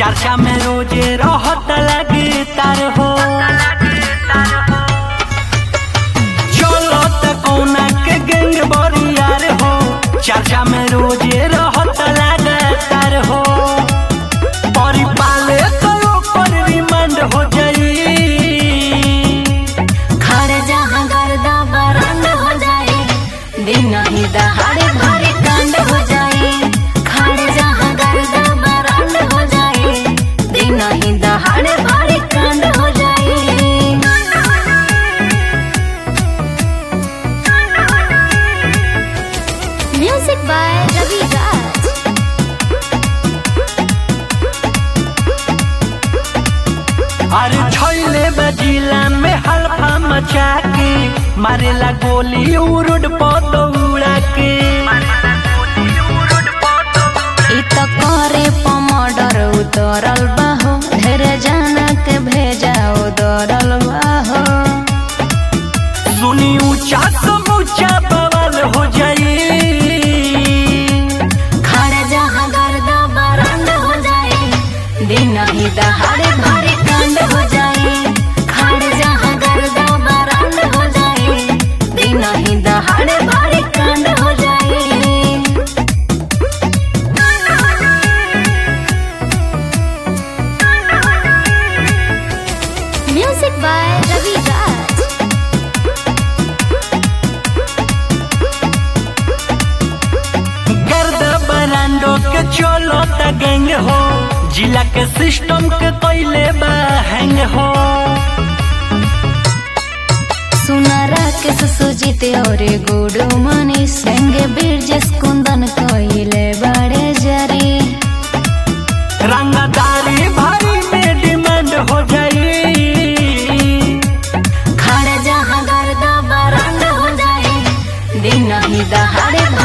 चर्चा में रोजे रहत लगे तार हो चलो त कौना के गैंग बरियार हो चर्चा में रोजे रहत लगे तार हो परी पाले करो पर रिमांड हो जाई खड़ जहाँ गर्दा बरंड हो जाए दिन ही दहाड़े भारी कांड हो जाए खड़ जहाँ गर्दा बरंड हो जाए दिन ही दहाड़े भारी कांड हो जाए म्यूजिक बाय रवि राज अरे छैले बजिला में हल्फा मचा के मारेला गोली उरुड पदौड़ा के इ त करे पमडर उतरल बाहो ढेर जाना के भेजा उतरल बाहो सुनी ऊंचा समूचा बवाल हो जाई खड़ जहाँ गर्दा बरंड हो जाए दिन ही दहाड़े भारी कांड हो जाए खड़ जहाँ गर्दा बरंड हो जाए दिन ही दहाड़े भारी कांड हो जाए म्यूजिक बाय रवि राज गर्द बरांडो के चलो त गैंग हो जिला के सिस्टम के कैले बा हैंग हो सुनारा के सुजीत और गुडू मनी संगे बीरजस कुंदन कोइले बड़े जरी रंगदारी भाई में डिमांड हो जाई खड़ जहाँ गर्दा बरंड हो जाए दिन ही दहाड़े